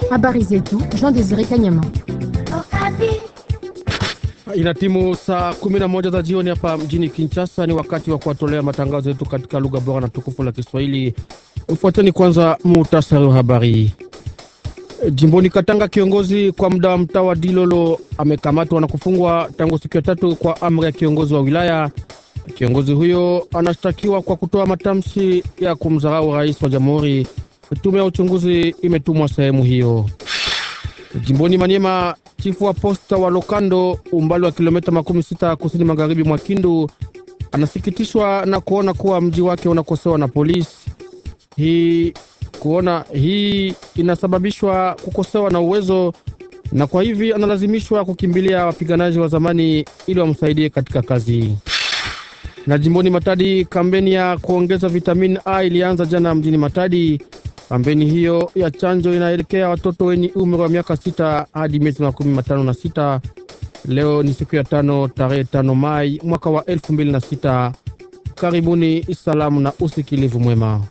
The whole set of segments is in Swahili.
Habari zetu Jean Desire Kanyama. Ina timu saa kumi na moja za jioni hapa mjini Kinshasa. Ni wakati wa kuwatolea matangazo yetu katika lugha bora na tukufu la Kiswahili. Ufuateni kwanza muhtasari wa habari. Jimboni Katanga, kiongozi kwa muda wa mtaa wa Dilolo amekamatwa na kufungwa tangu siku ya tatu kwa amri ya kiongozi wa wilaya. Kiongozi huyo anashtakiwa kwa kutoa matamshi ya kumdharau rais wa jamhuri. Tume ya uchunguzi imetumwa sehemu hiyo. Jimboni Maniema, chifu wa posta wa Lokando, umbali wa kilomita makumi sita kusini magharibi mwa Kindu, anasikitishwa na kuona kuwa mji wake unakosewa na polisi. Hii kuona hii inasababishwa kukosewa na uwezo, na kwa hivi analazimishwa kukimbilia wapiganaji wa zamani ili wamsaidie katika kazi. Na jimboni Matadi, kampeni ya kuongeza vitamini A ilianza jana mjini Matadi. Kampeni hiyo ya chanjo inaelekea watoto wenye umri wa miaka sita hadi miezi makumi matano na sita. Leo ni siku ya tano tarehe tano Mai mwaka wa elfu mbili na sita. Karibuni, salamu na usikilivu mwema.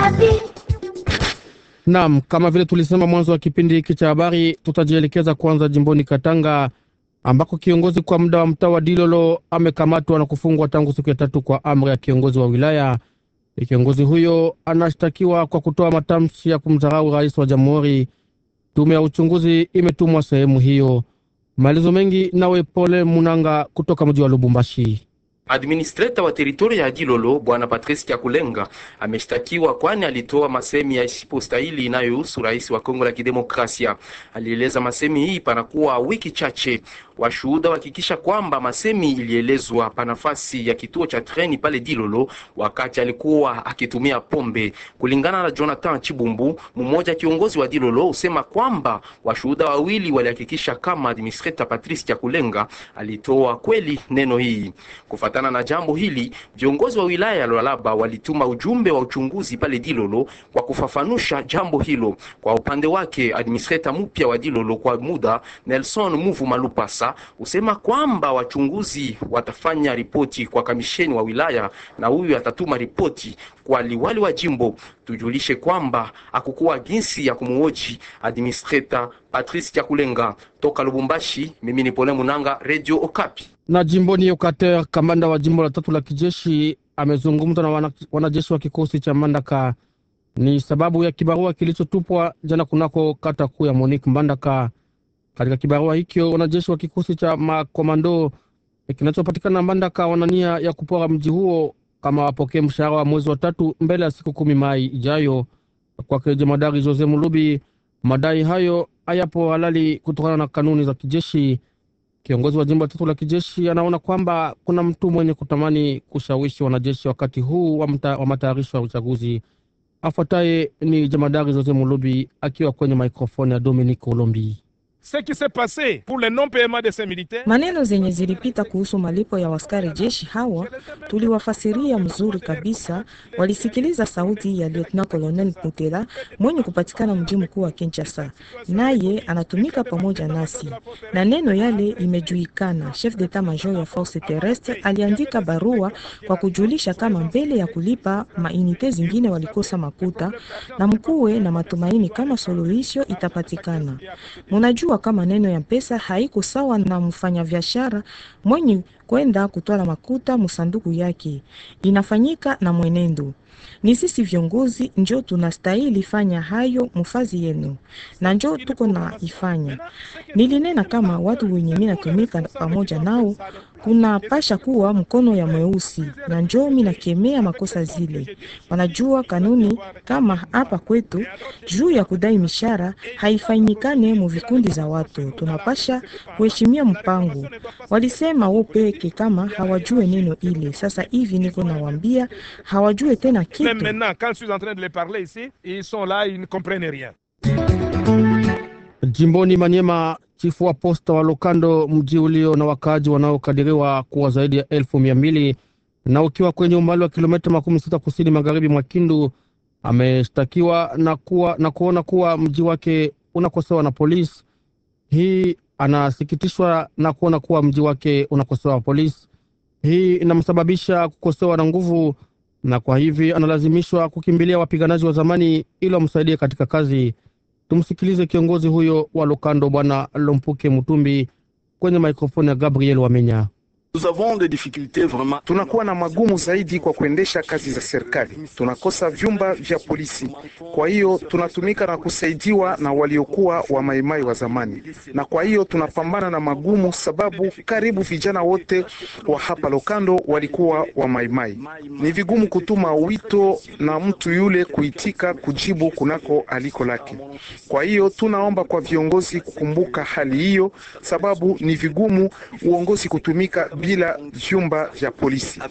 Naam, kama vile tulisema mwanzo wa kipindi hiki cha habari, tutajielekeza kwanza jimboni Katanga ambako kiongozi kwa muda wa mtaa wa Dilolo amekamatwa na kufungwa tangu siku ya tatu kwa amri ya kiongozi wa wilaya. Kiongozi huyo anashtakiwa kwa kutoa matamshi ya kumdharau rais wa jamhuri. Tume ya uchunguzi imetumwa sehemu hiyo. Maelezo mengi nawe Pole Munanga kutoka mji wa Lubumbashi. Administrator wa teritoria ya Dilolo bwana Patrice Kyakulenga ameshtakiwa kwani alitoa masemi ya isipostahili inayohusu rais wa Kongo la Kidemokrasia. Alieleza masemi hii panakuwa wiki chache. Washuhuda wahakikisha kwamba masemi ilielezwa pa nafasi ya kituo cha treni pale Dilolo wakati alikuwa akitumia pombe. Kulingana na Jonathan Chibumbu, mmoja kiongozi wa Dilolo, usema kwamba washuhuda wawili walihakikisha kama administrator Patrice Kyakulenga alitoa kweli neno hii. Kufatana na jambo hili, viongozi wa wilaya ya Lualaba walituma ujumbe wa uchunguzi pale Dilolo kwa kufafanusha jambo hilo. Kwa upande wake, administrator mpya wa Dilolo kwa muda Nelson Muvu Malupasa usema kwamba wachunguzi watafanya ripoti kwa kamisheni wa wilaya na huyu atatuma ripoti kwa liwali wa jimbo. Tujulishe kwamba hakukuwa jinsi ya kumuoji administrator Patrice Kyakulenga. Toka Lubumbashi, mimi ni Pole Munanga, Radio Okapi. Na jimboni Yokater, kamanda wa jimbo la tatu la kijeshi amezungumza na wana, wanajeshi wa kikosi cha Mbandaka. Ni sababu ya kibarua kilichotupwa jana kunako kata kuu ya Monique Mbandaka. Katika kibarua hicho wanajeshi wa kikosi cha makomando kinachopatikana Mbandaka wana nia ya kupora mji huo kama wapokee mshahara wa mwezi wa tatu mbele ya siku kumi Mai ijayo. Kwake jemadari Jose Mulubi, madai hayo hayapo halali kutokana na kanuni za kijeshi. Kiongozi wa jimbo la tatu la kijeshi anaona kwamba kuna mtu mwenye kutamani kushawishi wanajeshi wakati huu wa, wa matayarisho ya uchaguzi. Afuataye ni jemadari Jose Mulubi akiwa kwenye mikrofoni ya Dominique Olombi. Maneno zenye zilipita kuhusu malipo ya waskari jeshi hawa tuliwafasiria mzuri kabisa. Walisikiliza sauti ya Lieutenant Colonel Mutela mwenye kupatikana mji mkuu wa Kinshasa, naye anatumika pamoja nasi na neno yale imejulikana. Chef d'etat major ya force terrestre aliandika barua kwa kujulisha kama mbele ya kulipa mainite zingine walikosa makuta, na mkuwe na matumaini kama suluhisho itapatikana. Munajua kama neno ya pesa haiko sawa na mfanyabiashara mwenye kwenda kutwala makuta musanduku yake, inafanyika na mwenendo. Ni sisi viongozi njo tunastahili fanya hayo mufazi yenu, na njo tuko na ifanya. Nilinena kama watu wenye mimi natumika pamoja nao kuna pasha kuwa mkono ya mweusi, na njo mimi nakemea makosa zile. Wanajua kanuni kama hapa kwetu juu ya kudai mishara haifanyikane mu vikundi za watu, tunapasha kuheshimia mpango. Walisema wao peke kama hawajue neno ile. Sasa hivi niko nawambia hawajue tena kitu. Jimboni Manyema, chifu wa posta wa Lokando, mji ulio na wakaaji wanaokadiriwa kuwa zaidi ya elfu mia mbili na ukiwa kwenye umbali wa kilomita makumi sita kusini magharibi mwa Kindu, ameshtakiwa na, kuwa, na kuona kuwa mji wake unakosewa na polisi. Hii anasikitishwa na kuona kuwa mji wake unakosewa na polisi. Hii inamsababisha kukosewa na nguvu, na kwa hivi analazimishwa kukimbilia wapiganaji wa zamani ili wamsaidie katika kazi. Tumsikilize kiongozi huyo wa Lokando, Bwana Lompuke Mutumbi kwenye mikrofoni ya Gabriel Wamenya. Tunakuwa na magumu zaidi kwa kuendesha kazi za serikali, tunakosa vyumba vya polisi. Kwa hiyo tunatumika na kusaidiwa na waliokuwa wa maimai wa zamani, na kwa hiyo tunapambana na magumu, sababu karibu vijana wote wa hapa Lokando walikuwa wa maimai. Ni vigumu kutuma wito na mtu yule kuitika kujibu kunako aliko lake. Kwa hiyo tunaomba kwa viongozi kukumbuka hali hiyo, sababu ni vigumu uongozi kutumika bila vyumba vya polisi.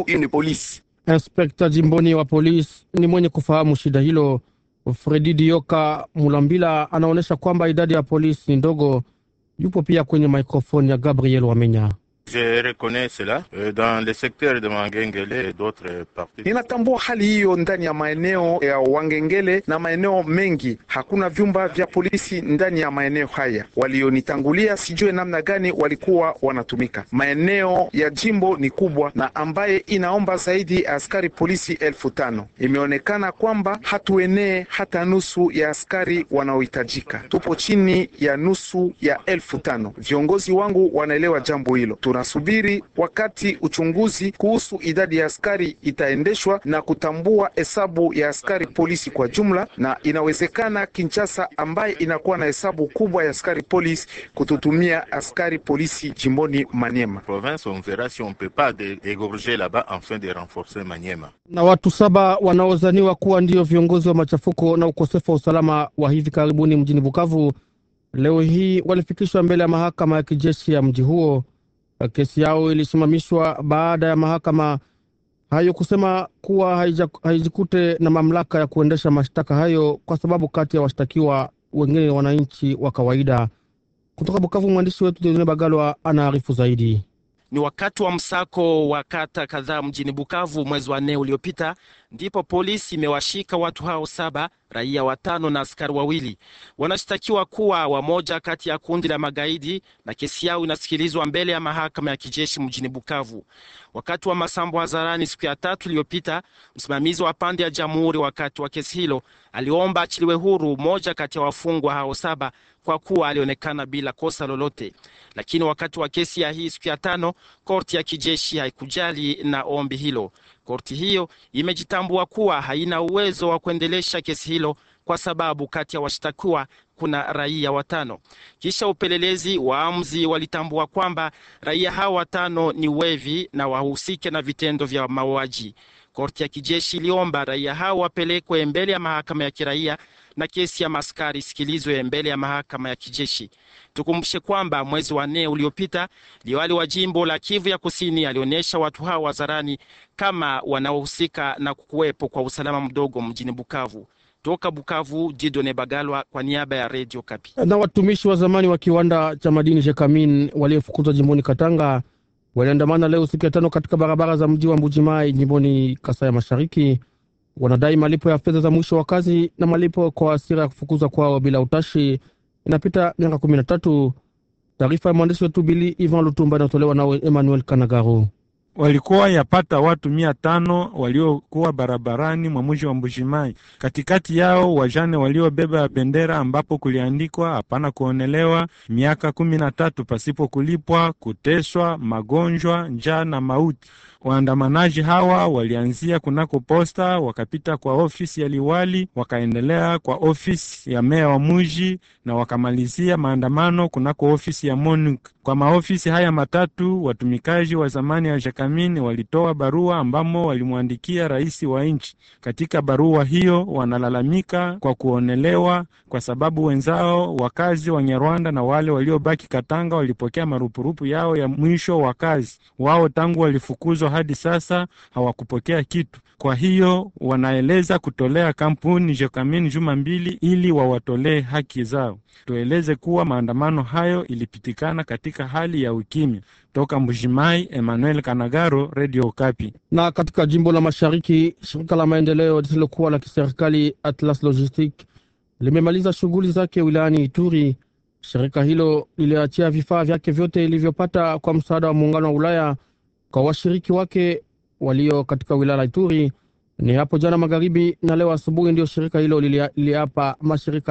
Inspekta jimboni wa polisi ni mwenye kufahamu shida hilo. Fredi Dioka Mulambila anaonyesha kwamba idadi ya polisi ni ndogo. Yupo pia kwenye mikrofoni ya Gabriel Wamenya. Je reconnais cela dans le secteur de Mangengele et d'autres parties. Ninatambua hali hiyo ndani ya maeneo ya Wangengele na maeneo mengi, hakuna vyumba vya polisi ndani ya maeneo haya. Walionitangulia sijue namna gani walikuwa wanatumika. Maeneo ya jimbo ni kubwa na ambaye inaomba zaidi askari polisi elfu tano. Imeonekana kwamba hatuenee hata nusu ya askari wanaohitajika, tupo chini ya nusu ya elfu tano. Viongozi wangu wanaelewa jambo hilo. Tunasubiri wakati uchunguzi kuhusu idadi ya askari itaendeshwa na kutambua hesabu ya askari polisi kwa jumla, na inawezekana Kinshasa ambaye inakuwa na hesabu kubwa ya askari polisi kututumia askari polisi jimboni Maniema. Province, on verra si on peut pas dé- dégorger là-bas afin de renforcer Maniema. Na watu saba wanaozaniwa kuwa ndio viongozi wa machafuko na ukosefu wa usalama wa hivi karibuni mjini Bukavu leo hii walifikishwa mbele ya mahakama ya kijeshi ya mji huo. Kesi yao ilisimamishwa baada ya mahakama hayo kusema kuwa haija- haijikute na mamlaka ya kuendesha mashtaka hayo kwa sababu kati ya washtakiwa wengine ni wananchi wa kawaida. Kutoka Bukavu, mwandishi wetu Dieudonne Bagalwa anaarifu zaidi. Ni wakati wa msako wa kata kadhaa mjini Bukavu mwezi wa nne uliopita, ndipo polisi imewashika watu hao saba, raia watano na askari wawili. Wanashtakiwa kuwa wamoja kati ya kundi la magaidi na kesi yao inasikilizwa mbele ya mahakama ya kijeshi mjini Bukavu. Wakati wa masambo hadharani siku ya tatu iliyopita, msimamizi wa pande ya jamhuri wakati wa kesi hilo aliomba achiliwe huru moja kati ya wafungwa hao saba kwa kuwa alionekana bila kosa lolote. Lakini wakati wa kesi ya hii siku ya tano, korti ya kijeshi haikujali na ombi hilo. Korti hiyo imejitambua kuwa haina uwezo wa kuendelesha kesi hilo kwa sababu kati ya washtakiwa kuna raia watano. Kisha upelelezi, waamuzi walitambua kwamba raia hao watano ni wevi na wahusike na vitendo vya mauaji. Korti ya kijeshi iliomba raia hao wapelekwe mbele ya mahakama ya kiraia na kesi ya maskari isikilizwe mbele ya mahakama ya kijeshi. Tukumbushe kwamba mwezi wa nne uliopita liwali wa jimbo la Kivu ya Kusini alionyesha watu hao hadharani kama wanaohusika na kuwepo kwa usalama mdogo mjini Bukavu. Toka Bukavu, Didone Bagalwa kwa niaba ya Radio Kapi. na watumishi wa zamani wa kiwanda cha madini Jekamin waliofukuzwa jimboni Katanga waliandamana leo siku ya tano katika barabara za mji wa Mbujimai jimboni Kasai ya Mashariki. Wanadai malipo ya fedha za mwisho wa kazi na malipo kwa hasira ya kufukuzwa kwao bila utashi. Inapita miaka kumi na tatu. Taarifa ya mwandishi wetu Bili Ivan Lutumba inayotolewa nawe Emmanuel Kanagaro. walikuwa yapata watu mia tano waliokuwa barabarani mwa mji wa Mbushimai. Katikati yao wajane waliobeba bendera ambapo kuliandikwa hapana kuonelewa, miaka kumi na tatu pasipo kulipwa, kuteswa, magonjwa, njaa na mauti. Waandamanaji hawa walianzia kunako posta, wakapita kwa ofisi ya liwali, wakaendelea kwa ofisi ya meya wa muji na wakamalizia maandamano kunako ofisi ya MONUC. Kwa maofisi haya matatu, watumikaji wa zamani ya Jakamin walitoa barua ambamo walimwandikia rais wa nchi. Katika barua hiyo wanalalamika kwa kuonelewa kwa sababu wenzao wakazi wa Nyarwanda na wale waliobaki Katanga walipokea marupurupu yao ya mwisho wa kazi. Wao tangu walifukuzwa hadi sasa hawakupokea kitu. Kwa hiyo wanaeleza kutolea kampuni Jekamin juma mbili ili wawatolee haki zao. Tueleze kuwa maandamano hayo ilipitikana katika hali ya ukimya. Toka Mbujimai, Emmanuel Kanagaro, Radio Okapi. Na katika jimbo la mashariki, shirika la maendeleo lisilokuwa la kiserikali Atlas Logistic limemaliza shughuli zake wilayani Ituri. Shirika hilo liliachia vifaa vyake vyote ilivyopata kwa msaada wa muungano wa Ulaya kwa washiriki wake walio katika wilaya la Ituri. Ni hapo jana magharibi na leo asubuhi ndio shirika hilo lilia- liliapa mashirika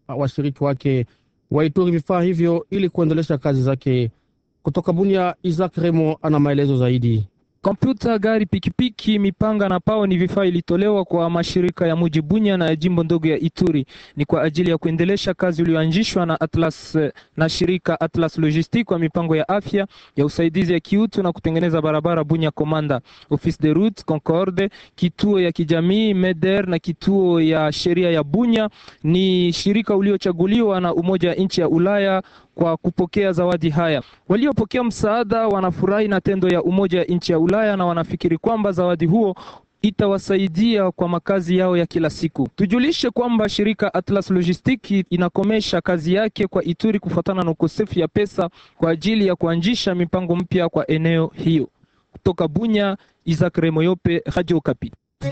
washiriki wake wa Ituri vifaa hivyo ili kuendelesha kazi zake. Kutoka Bunia, Isaac Remo ana maelezo zaidi. Kompyuta, gari, pikipiki, mipanga na pao ni vifaa ilitolewa kwa mashirika ya muji Bunya na ya jimbo ndogo ya Ituri. Ni kwa ajili ya kuendelesha kazi iliyoanzishwa na Atlas na shirika Atlas Logistique kwa mipango ya afya ya usaidizi ya kiutu na kutengeneza barabara Bunya Komanda, Office de Route Concorde, kituo ya kijamii Meder na kituo ya sheria ya Bunya. Ni shirika uliochaguliwa na Umoja wa nchi ya Ulaya kwa kupokea zawadi haya. Waliopokea msaada wanafurahi na tendo ya Umoja wa nchi ya Ulaya na wanafikiri kwamba zawadi huo itawasaidia kwa makazi yao ya kila siku. Tujulishe kwamba shirika Atlas Logistique inakomesha kazi yake kwa Ituri kufuatana na ukosefu ya pesa kwa ajili ya kuanzisha mipango mpya kwa eneo hiyo. Kutoka Bunya, Isaac Remoyope, Radio Okapi.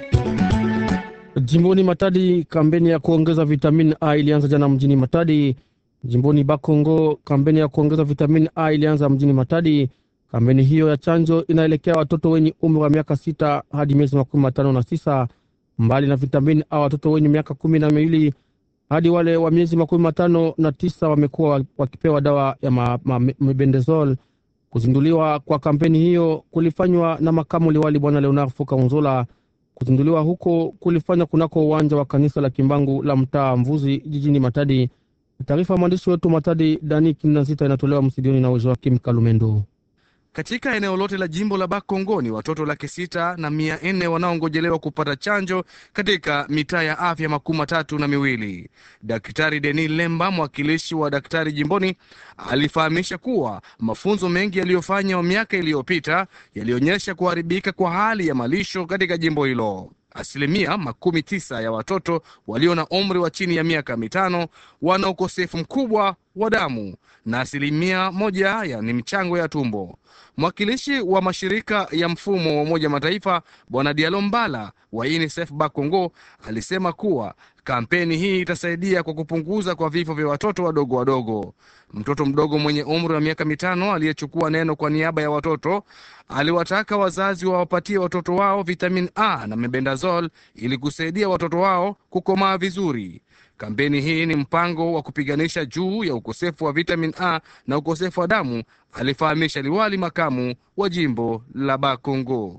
Jimboni Matadi, kampeni ya kuongeza vitamini A ilianza jana mjini Matadi. Jimboni Bakongo, kampeni ya kuongeza vitamini A ilianza mjini Matadi. Kampeni hiyo ya chanjo inaelekea watoto wenye umri wa miaka sita hadi miezi makumi matano na tisa. Mbali na vitamini A, watoto wenye miaka kumi na miwili hadi wale wa miezi makumi matano na tisa wamekuwa wakipewa dawa ya mebendazole. Kuzinduliwa kwa kampeni hiyo kulifanywa na makamu liwali Bwana Leonard Fuka Unzola. Kuzinduliwa huko kulifanywa kunako uwanja wa kanisa la Kimbangu la mtaa Mvuzi jijini Matadi. Taarifa ya mwandishi wetu Matadi Dani Kinazita inatolewa msidioni na Joakim Kalumendo. Katika eneo lote la jimbo la Bakongo ni watoto laki sita na mia nne wanaongojelewa kupata chanjo katika mitaa ya afya makumi matatu na miwili. Daktari Denis Lemba, mwakilishi wa daktari jimboni, alifahamisha kuwa mafunzo mengi yaliyofanywa miaka iliyopita yalionyesha kuharibika kwa hali ya malisho katika jimbo hilo. Asilimia makumi tisa ya watoto walio na umri wa chini ya miaka mitano wana ukosefu mkubwa wa damu na asilimia moja ya ni michango ya tumbo. Mwakilishi wa mashirika ya mfumo wa Umoja Mataifa Bwana Dialo Mbala wa UNICEF Bakongo alisema kuwa kampeni hii itasaidia kwa kupunguza kwa vifo vya watoto wadogo wadogo. Mtoto mdogo mwenye umri wa miaka mitano aliyechukua neno kwa niaba ya watoto aliwataka wazazi wawapatie watoto wao vitamin A na mebendazole ili kusaidia watoto wao kukomaa vizuri. Kampeni hii ni mpango wa kupiganisha juu ya ukosefu wa vitamin A na ukosefu wa damu, alifahamisha liwali makamu wa jimbo la Bakongo.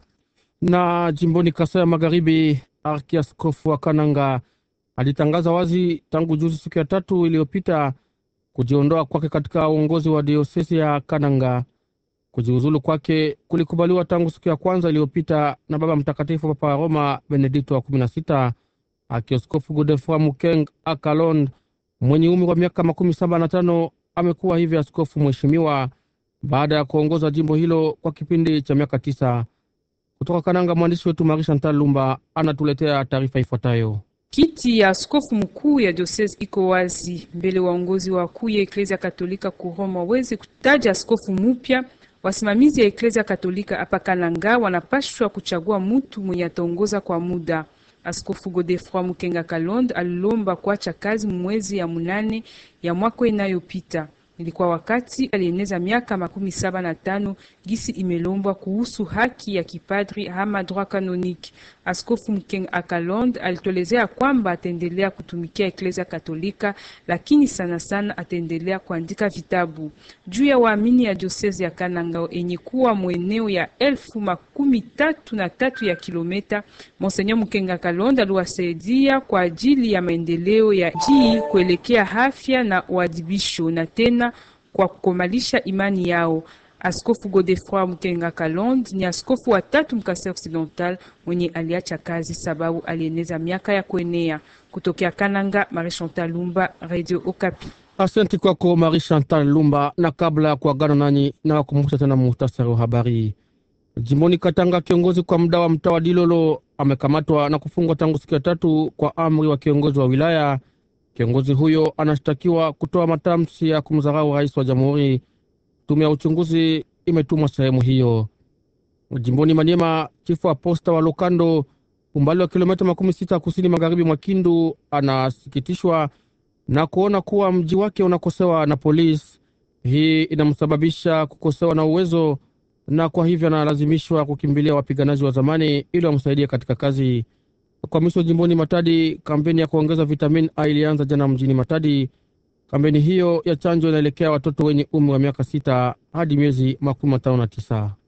Na jimboni Kasai ya Magharibi, arkiaskofu wa Kananga alitangaza wazi tangu juzi, siku ya tatu iliyopita, kujiondoa kwake katika uongozi wa diosesi ya Kananga. Kujiuzulu kwake kulikubaliwa tangu siku ya kwanza iliyopita na Baba Mtakatifu Papa wa Roma Benedikto wa kumi na sita. Akioskofu Godefroy Mukeng Akalond mwenye umri wa miaka makumi saba na tano amekuwa hivi askofu mheshimiwa baada ya kuongoza jimbo hilo kwa kipindi cha miaka tisa. Kutoka Kananga, mwandishi wetu Marie Chantal Lumba anatuletea taarifa ifuatayo. Kiti ya askofu mkuu ya diosese iko wazi mbele waongozi wakuu ya Eklezia Katolika kuroma waweze kutaja askofu mupya. Wasimamizi ya Eklezia Katolika hapa Kananga wanapashwa kuchagua mutu mwenye ataongoza kwa muda. Askofu Godefroy Mukenga Kalonde alilomba kuacha kazi mwezi ya munane ya mwaka inayopita. Ilikuwa wakati alieneza miaka makumi saba na tano gisi imelombwa kuhusu haki ya kipadri ama droit canonique. Askofu Mukenga Kalonde alitolezea kwamba ataendelea kutumikia Eklezia Katolika, lakini sana sana ataendelea kuandika vitabu juu ya waamini ya diosezi ya Kananga enye kuwa mweneo ya elfu makumi tatu na tatu ya kilometa. Monseigneur Mukenga Kalonde aliwasaidia kwa ajili ya maendeleo ya jii kuelekea afya na uadibisho na tena kwa kukomalisha imani yao. Askofu Godefroy Mukenga Kalonde ni askofu wa tatu mkasa occidental mwenye aliacha kazi sababu alieneza miaka ya kuenea. Kutokea Kananga, Marie Chantal Lumba, Radio Okapi. Asante kwako Marie Chantal Lumba. Na kabla ya kuagana nanyi, na wakumbusha tena muhtasari wa habari. Jimboni Katanga, kiongozi kwa muda wa mtaa wa Dilolo amekamatwa na kufungwa tangu siku ya tatu kwa amri wa kiongozi wa wilaya. Kiongozi huyo anashtakiwa kutoa matamshi ya kumdharau rais wa jamhuri. Tume ya uchunguzi imetumwa sehemu hiyo. Jimboni Maniema, chifu wa posta wa Lokando, umbali wa kilomita makumi sita kusini magharibi mwa Kindu, anasikitishwa na kuona kuwa mji wake unakosewa na polisi. Hii inamsababisha kukosewa na uwezo, na kwa hivyo analazimishwa kukimbilia wapiganaji wa zamani ili wamsaidie katika kazi. kwa miso jimboni Matadi, kampeni ya kuongeza vitamini A ilianza jana mjini Matadi. Kampeni hiyo ya chanjo inaelekea watoto wenye umri wa miaka sita hadi miezi makumi matano na tisa.